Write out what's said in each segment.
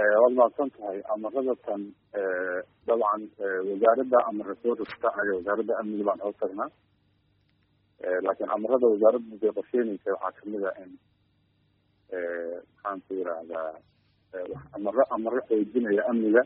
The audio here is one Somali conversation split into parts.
waad mahadsan tahay amarada tan dabcan wasaaradda amara soo rogta anaga wasaaradda amniga baan hoos tagnaa laakiin amarada wasaaradda bay qorsheynaysa waxaa kamid a in maxaan ku yirahdaa amaro amaro xoojinaya amniga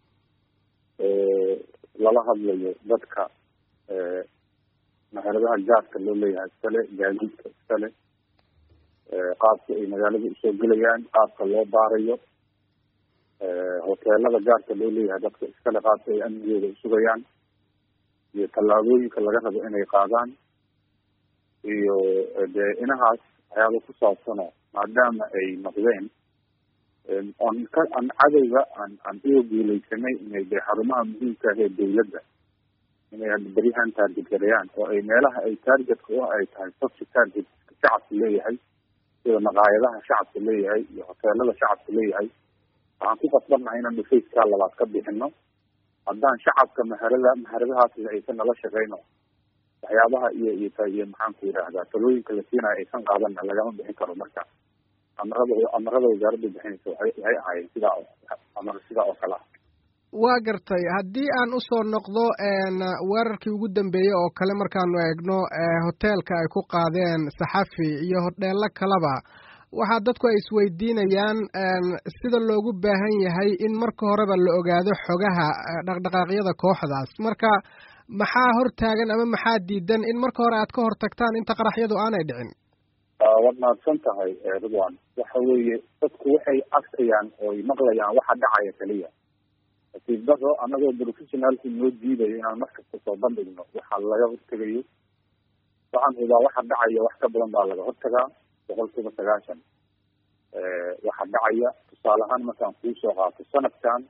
lala hadlayo dadka maharadaha gaarka loo leeyahay iskale gaadiidka iskale qaabka ay magaalada usoo gelayaan qaabka loo baarayo hoteelada gaarka loo leeyahay dadka iskale qaabka ay amnigooda usugayaan iyo tallaabooyinka laga rabo inay qaadaan iyo dee inahaas waxyaaba ku saabsano maadaama ay noqdeen on ka aan cadowga aan aan uga guuleysanay inay dee xarumaha muhiimka ah ee dawladda inay hadda beryahan taargetgarayaan oo ay meelaha ay taargetka u ay tahay soci target shacabka leeyahay sida maqaayadaha shacabka leeyahay iyo hoteelada shacabka leeyahay waxaan ku qasbannahay inaan dhufayskaa labaad ka bixino haddaan shacabka maharada maharadahaasle aysan nala shaqeyno waxyaabaha iyo iyo iyo maxaan ku yidhaahdaa talooyinka la siinayo aysan qaadanna lagama bixin karo marka amarada amarada wasaaradda bixinaysa waay waxay ahaayeen sidaa amar sidaa oo kale ah waa gartay haddii aan usoo noqdo weerarkii ugu dambeeyey oo kale markaanu eegno hoteelka ay ku qaadeen saxafi iyo hodheelo kaleba waxaa dadku ay isweydiinayaan sida loogu baahan yahay in marka horeba la ogaado xogaha dhaqdhaqaaqyada kooxdaas marka maxaa hortaagan ama maxaa diidan in marka hore aad ka hortagtaan inta qaraxyadu aanay dhicin waad mahadsan tahay ridwan waxa weeye dadku waxay arkayaan ooy maqlayaan waxa dhacaya keliya nasiib daro anagoo professionaalki noo diidayo inaan markasta soo bandhigno waxa laga hortegayo waxaan hubaa waxa dhacaya wax ka badan baa laga hortagaa boqol kiiba sagaashan waxa dhacaya tusaale ahaan markaan kuu soo qaato sanadkan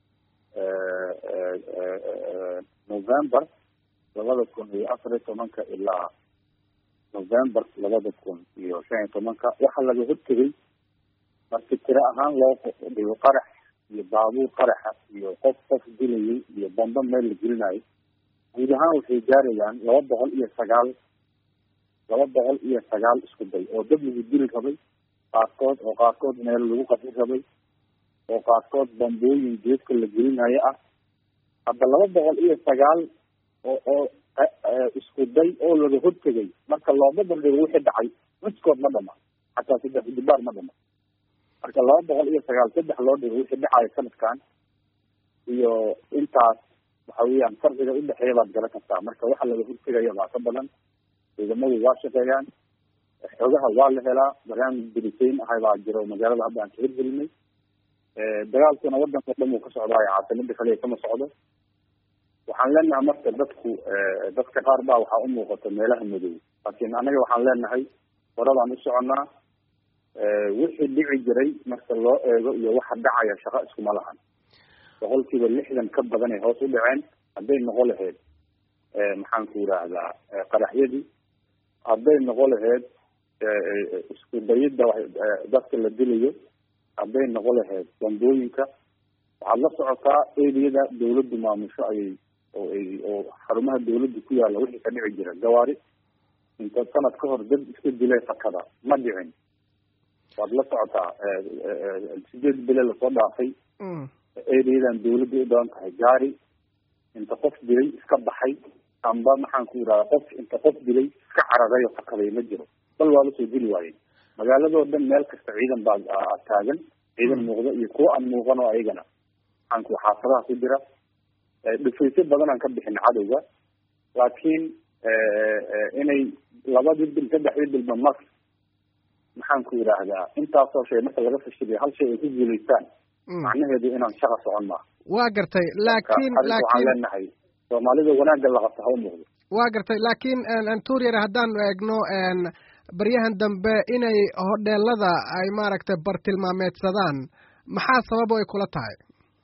november labada kun iyo afar iyo tobanka ilaa november labada kun iyo shan iyo tobanka waxaa laga hortegay marki tiro ahaan loo dhigo qarax iyo baabuur qaraxa iyo qof qof dilayay iyo bambo meel la gelinayo guud ahaan waxay gaarayaan laba boqol iyo sagaal laba boqol iyo sagaal isku day oo dad lagu dili rabay qaarkood oo qaarkood meel lagu qaxi rabay oo qaarkood bambooyin geedka la gelinayo ah hadda laba boqol iyo sagaal oo oo isku day oo laga hortegay marka looma bandhigo wixii dhacay miskood ma dhama xataa saddex dibaar ma dhama marka laba boqol iyo sagaal saddex loo dhigo wixii dhacayo sanadkan iyo intaas waxa weeyaan farqiga udhexeeya baad garan kartaa marka waxa laga hortegaya baa ka badan ciidamadu waa shaqeeyaan xogaha waa la helaa barnaamij berisayn ahay baa jiro magaalada hadda aan ka hirgelinay dagaalkuna wadanka o dhan uu ka socdaayo caasimada kaliya kama socdo waxaan leenahay marka dadku dadka qaar baa waxaa umuuqata meelaha madow laakiin anaga waxaan leenahay horadaan u soconaa wixii dhici jiray marka loo eego iyo waxa dhacaya shaqo iskuma lahan boqol kiiba lixdan ka badan ay hoos u dhaceen hadday noqo lahayd maxaan ku yidhaahdaa qaraxyadii hadday noqo lahayd isku dayidda dadka la dilayo hadday noqo lahayd bambooyinka waxaad la socotaa eriyada dawladdu maamusho ayay oo ay oo xarumaha dawladda ku yaalla wixii ka dhici jira gawaari inta sanad ka hor dad iska dilay fakada ma dhicin waad la socotaa sideed bile lasoo dhaafay ereyadan dawladda u badan tahay gaari inta qof dilay iska baxay amba maxaan ku yidhahda qof inta qof dilay iska cararay oo fakaday ma jiro bal waa lasoo dili waayey magaaladoo dhan meel kasta ciidan baa taagan ciidan muuqda iyo kuwo aan muuqan oo ayagana maxaan ku xaafadaha ku jira dhufaysyo badan aan ka bixin cadowga laakiin inay labadii bil saddexdii bilba mar maxaan ku yidhaahdaa intaasoo shay marka laga fashiliyo hal shay ay ku guulaystaan macnaheedu inaan shaqa socon maaha waa gartay laakiin waxaan laakiin leenahay soomaalida wanaagga la qabta ha u muuqdo waa gartay laakiin tuuryar haddaanu eegno baryahan dambe inay hodheelada ay maaragtay bartilmaameedsadaan maxaa sababo ay kula tahay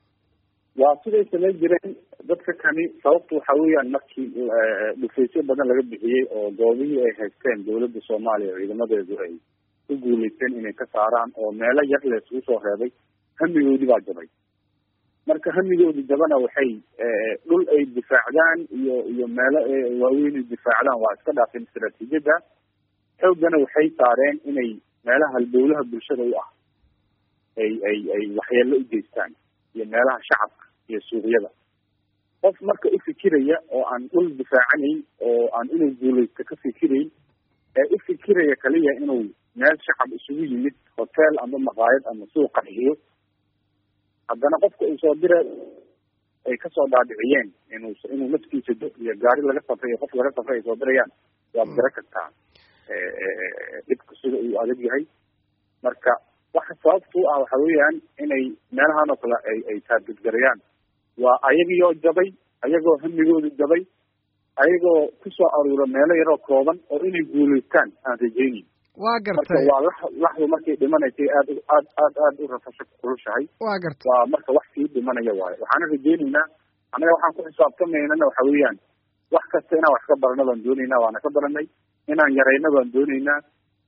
waa siday samayn jireen dadka kani sababtu waxa weeyaan markii dhufaysyo badan laga bixiyey oo goobihii ay haysteen dawladda soomaaliya ciidamadeedu ay ku guulaysteen inay ka saaraan oo meelo yar la isugu soo reebay hamigoodii baa jabay marka hamigoodi jabana waxay dhul ay difaacdaan iyo iyo meelo waaweyn ay difaacdaan waa iska dhaafeen istaraatiijiyadda xooggana waxay saareen inay meelaha halbowlaha bulshada u ah ay ay ay ay waxyeelo u geystaan iyo meelaha shacabka iyo suuqyada qof marka u fikiraya oo aan dhul difaacanayn oo aan inuu guulaysto ka fikirayn ee u fikiraya kaliya inuu meel shacab isugu yimid hotel ama maqaayad ama suuq qarxiyo haddana qofka uu soo dira ay kasoo dhaadhiciyeen inuu inuu naftiisa do iyo gaari laga safray iyo qof laga safray ay soo dirayaan waad gara kartaa dhibka sida uu adag yahay marka waxa sababtu ah waxa weeyaan inay meelahan oo kale ay ay taargedgarayaan waa ayagiioo jabay ayagoo hamigoodu jabay ayagoo kusoo aruura meelo yaroo kooban oo inay guulaystaan aan rajaynin waa marka gartay waa lax laxdu markay dhimanaysay aad u aad aad aad u rafasho kulushahay waa gartay waa marka wax sii dhimanaya waayo waxaana rajaynaynaa annaga waxaan ku xisaabtamaynana waxa weeyaan wax kasta inaan wax ka barano baan doonaynaa waana ka baranay inaan yarayno baan doonaynaa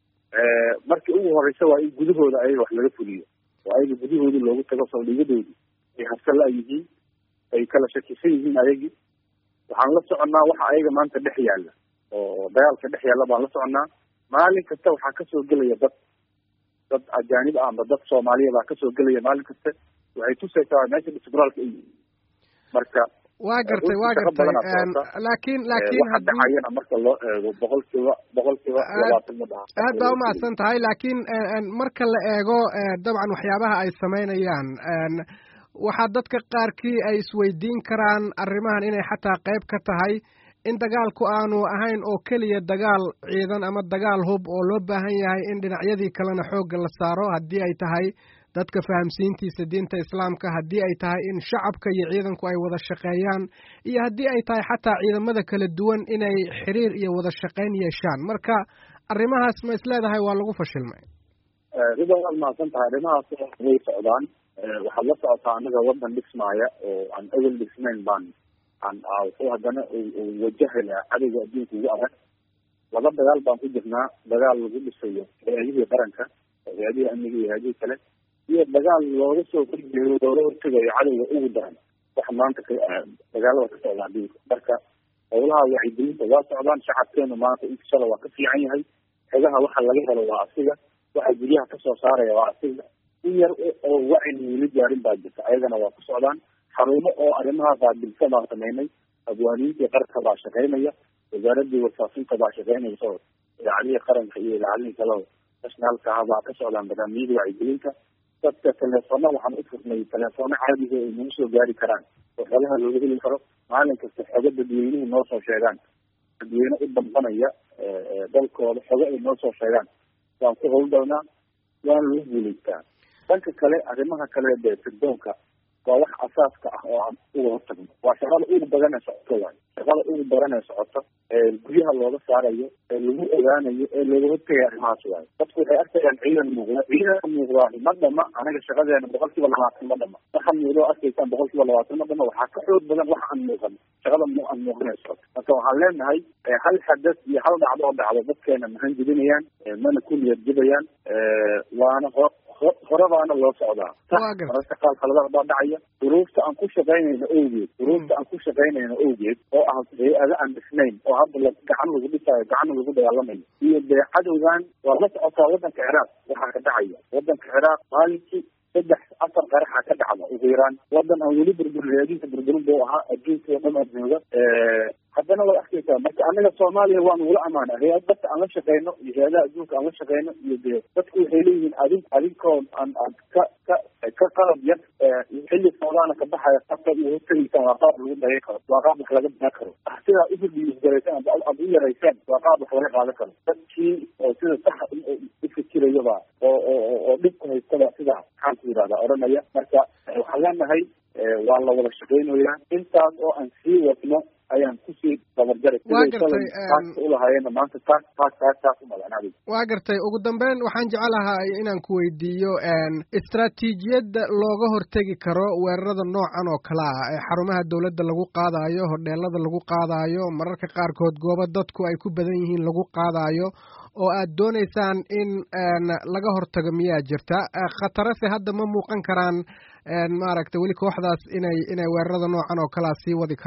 markii ugu horeysa waa in gudahooda ayaga wax laga fuliyo oo ayaga gudahooda loogu tago saldhigadoodii ay habsala yihiin ay kala shakisan yihiin ayagii waxaan la soconnaa waxa ayaga maanta dhex yaalla oo dagaalka dhex yaalla baan la soconnaa maalin kasta waxaa kasoo gelaya dad dad ajaanib ah amba dad soomaaliya baa kasoo gelaya maalin kasta waxay tusaysaa meesha disbraalka ay marka waa gartay waa shaqo gartay badanaa socota. laakiin laakiin waxa haddii dhacayana marka loo eego boqol kiiba boqol kiiba Aad- labaatan ma dhaha aad baa umahadsan tahay laakiin marka la eego eh, dabcan waxyaabaha ay samaynayaan en, waxaa dadka qaarkii ay isweydiin karaan arrimahan inay xataa qayb ka tahay in dagaalku aanu ahayn oo keliya dagaal ciidan ama dagaal hub oo loo baahan yahay in dhinacyadii kalena xoogga la saaro haddii ay tahay dadka fahamsiintiisa diinta islaamka haddii ay tahay in shacabka iyo ciidanku ay wada shaqeeyaan iyo haddii ay tahay xataa ciidamada kala duwan inay xiriir iyo wada shaqayn yeeshaan marka arrimahaas ma isleedahay waa lagu fashilmay rida waad mahadsan tahay arrimahaas way socdaan waxaad la socotaa anaga wadan dhismaaya oo aan awel dhisnayn baan aan wuxuu haddana uu wajahaya cadowga adduunka ugu adag laba dagaal baan ku jirnaa dagaal lagu dhisayo hay-adihii qaranka hay-adihii amniga iyo hay-adihii kale iyo dagaal looga soo horjeedo looga hortegayo cadowga ugu daran waxa maanta ka dagaalada ka socda adduunka marka howlaha wacyigelinta waa socdaan shacabkeenu maanta inkashala waa ka fiican yahay xogaha waxa laga helo waa asiga waxa guryaha kasoo saaraya waa asiga in yar oo wacyi weli gaarin baa jirta ayagana waa ku socdaan xarumo oo arrimaha qaabilsa baan sameynay abwaaniintii qarka baa shaqeynaya wasaaradii warfaafinta baa shaqeynaysa oo idaacadihii qaranka iyo idaacadihii kale oo nationalka ah baa ka socdaan barnaamijyada wacyigelinta dadka teleefona waxaan u furnay teleefoono caadiga ay nagu soo gaari karaan oo xoolaha looga heli karo maalin kasta xogo dadweynuhu noo soo sheegaan dadweyne u dambanaya dalkooda xogo ay noo soo sheegaan waan ku howlgalnaa waana lagu guulaystaa dhanka kale arrimaha kale dee sirdoonka waa wax asaaska ah oo aan uga hortagno waa shaqada ugu badan ee socoto waayo shaqada ugu badan ee socoto ee guryaha looga saarayo ee lagu ogaanayo ee looga hortegayo arrimahaas waayo dadku waxay arkayaan ciidan muuqda ciidanka muuqdaa ma dhama anaga shaqadeena boqol kiiba labaatan ma dhama waxa muuqda arkaysaan boqol kiiba labaatan ma dhama waxaa ka xoog badan wax aan muuqan shaqada mu aan muuqanay socoto marka waxaan leenahay hal xadas iyo hal dhacdo oo dhacdo dadkeena mahan jebinayaan mana ku niyad jebayaan waana ho horebaana loo socdaa mararka qaar khaladaad baa dhacaya duruufta aan ku shaqaynayno awgeed duruufta aan ku shaqaynayno awgeed oo ah hay-ado aan dhisnayn oo hadda la gacan lagu dhisaayo gacanna lagu dagaalamayo iyo dee cadowgan waa la socotaa waddanka ciraaq waxaa ka dhacaya waddanka ciraaq maalinkii saddex afar qaraxa ka dhacda ugu yaraan wadan aan weli burburin hay-adiinta burburin buu ahaa adduunka oo dhan adjooga haddana waad arkaysaa marka anaga soomaaliya waan ugula amaana hay-ad dadka aan la shaqeyno iyo hay-adaha adduunka aan la shaqeyno iyo dee dadku waxay leeyihiin adin adinkoon aan aan ka ka ka qalab yar xilli soodaana ka baxaya qabka iyo hortegaysaan waa qaab lagu daya karo waa qaab wax laga baa karo sidaa uhurdiisgaraysaan ad u yaraysaan waa qaab wax laga qaadan karo dadkii oo sida saxa u fikirayaba oo oo oo dhibku haystaba sidaa maxaan ku yidhahdaa odhanaya marka waxaan leenahay waa la wada shaqeynayaa intaas oo aan sii wadno ayaan kusii dabarjaray waa gartay ulahaayeen maanta taas taas taas taas umadanaadi waa gartay ugu dambeyn waxaan jecelahay inaan ku weydiiyo istraatiijiyadda looga hortegi karo weerarada noocan oo kale ah ee xarumaha dowladda lagu qaadayo hodheelada lagu qaadayo mararka qaarkood goobo dadku ay ku badan yihiin lagu qaadayo oo aad doonaysaan in laga hortago miyaa jirta khatarase hadda ma muuqan karaan maaragtay weli kooxdaas inay inay weerarada noocan oo kalea sii wadi karaan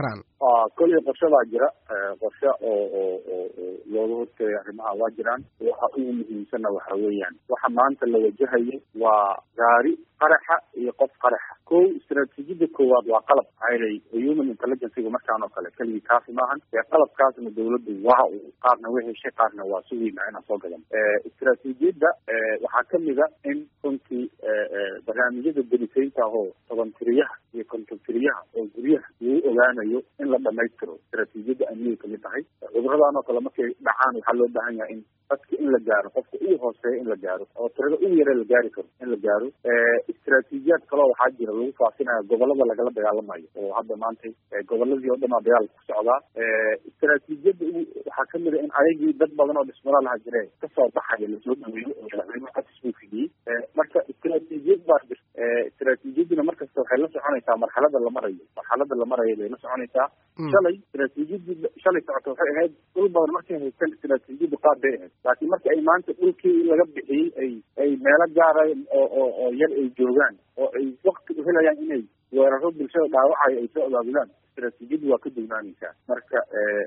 koley qorshe baa jira qorshe oo oo oo oo looga hortagay arrimaha waa jiraan waxa ugu muhiimsanna waxa weeyaan waxa maanta la wajahayo waa gaari qaraxa iyo qof qaraxa ko istaraatiijiyada koowaad waa qalab maxaa human intelligencega markaan oo kale keligii kaasi maahan ee qalabkaasna dawladdu waa uu qaarna way heshay qaarna waa sugayna inaan soo gadan istaraatiijiyadda waxaa kamid a in runtii barnaamijyada delisaynta ahoo toban tiriyaha iyo konton tiriyaha oo guryaha lagu ogaanayo in la dhamaystiro istaraatiijiyadda amniyay kamid tahay cuduradan oo kale markay dhacaan waxaa loo baahan yahay in dadka in la gaaro qofka ugu hooseeya in la gaaro oo tirada ugu yare la gaari karo in la gaaro istaraatiijiyaad kaloo waxaa jira lagu faafinayo gobolada lagala dagaalamayo oo hadda maanta goboladii oo dhan aa dagaal ku socdaa istaraatiijiyadda waxaa kamid a in ayagii dad badan oo dhismada laha jire kasoo baxaya lasoo dhaweeyo oo madaxweyne codis buu fidiyey marka istaraatiijiyad baa jirta istaraatiijiyadduna markasta waxay la soconaysaa marxalada la marayo marxalada la marayo bay la soconaysaa shalay istaraatiijiyadii shalay socota waxay ahayd dhul badan markay haystaan istaraatiijiyaddu qaad bay ahayd laakiin marka ay maanta dhulkii laga bixiyey ay ay meelo gaara oo oo oo yar ay joogaan oo ay wakti u helayaan inay weeraro bulshada dhaawacayo ay soo abaabulaan istaraatiijiyaddu waa ka dugnaanaysaa marka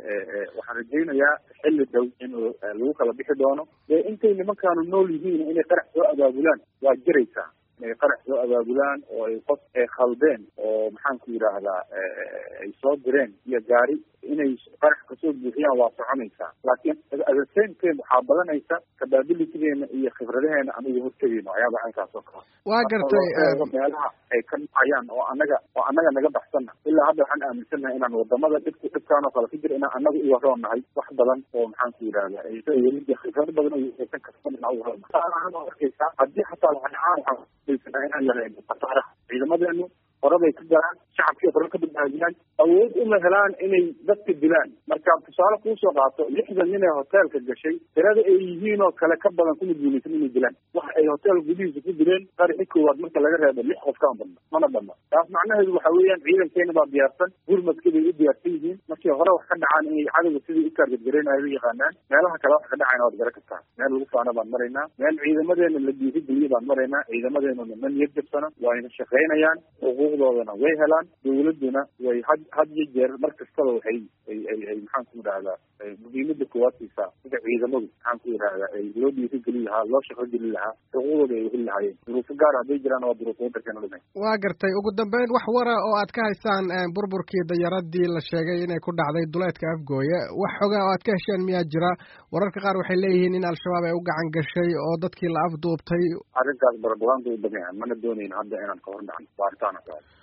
waxaan rajaynayaa xilli dhow in lagu kala bixi doono dee intay nimankaanu nool yihiin inay qarax soo abaabulaan waa jiraysaa inay qarax soo abaabulaan oo ay qof ay khaldeen oo maxaan ku yidhaahdaa ay soo direen iyo gaari inay qarax kasoo buuxiyaan waa soconaysaa laakiin at the same time waxaa badanaysa capabilitygeena iyo khibradaheena aan uga hortegeyno ayaaba caynkaas oo kale waa gartay meelaha ay ka dhacayaan oo anaga oo anaga naga baxsanna ilaa hadda waxaan aaminsannahay inaan wadamada dhibku dhibkaan oo kale ka jira inaan anaga u waroon nahay wax badan oo maxaan ku yidhahda khibrado badan oo aysan karsan inaan u waroon arkaysaa haddii xataa waxaan waxaan inaan yareyno khasaaraha ciidamadeenu horabay ka galaan shacabkii hore ka badbaadiyaan awood uma helaan inay dadka dilaan marka tusaale kuusoo qaato lixdan nin ee hoteelka gashay tirada ay yihiin oo kale ka badan kuma guulaysan inay dilaan waxa ay hotel gudihiisa ku dileen qarixi koowaad marka laga reebo lix qof kaan badna mana badna taas macnaheedu waxa weeyaan ciidankeena baa diyaarsan gurmadka bay u diyaarsan yihiin markii hore wax ka dhacaan inay cadowga sidii u taargadgareynayo u yaqaanaan meelaha kale wax ka dhacayna waad gara kartaa meel lagu faana baan maraynaa meel ciidamadeena la dhiirigeliye baan maraynaa ciidamadeenuna ma niyad jabsana waayna shaqaynayaan xuquuqdoodana way helaan dawladuna way had had iyo jeer mar kastaba waxay ay ay ay maxaan ku yidhahdaa muhiimada koowaad siisaa sida ciidamadu maxaan ku yidhahdaa ay loo dhiirigeli lahaa loo shaqo geli lahaa xuquuqdooda ay heli lahaayeen duruufo gaar hadday jiraan waa duruufo wadankeena dhimay waa gartay ugu dambeyn wax wara oo aad ka haysaan burburkii dayaradii la sheegay inay ku dhacday duleedka afgooye wax xoga oo aad ka hesheen miyaa jira wararka qaar waxay leeyihiin in al-shabaab ay u gacan gashay oo dadkii la afduubtay arrinkaas barabagaanka u badan yahay mana doonayn hadda inaan ka hor dhacno baaritaan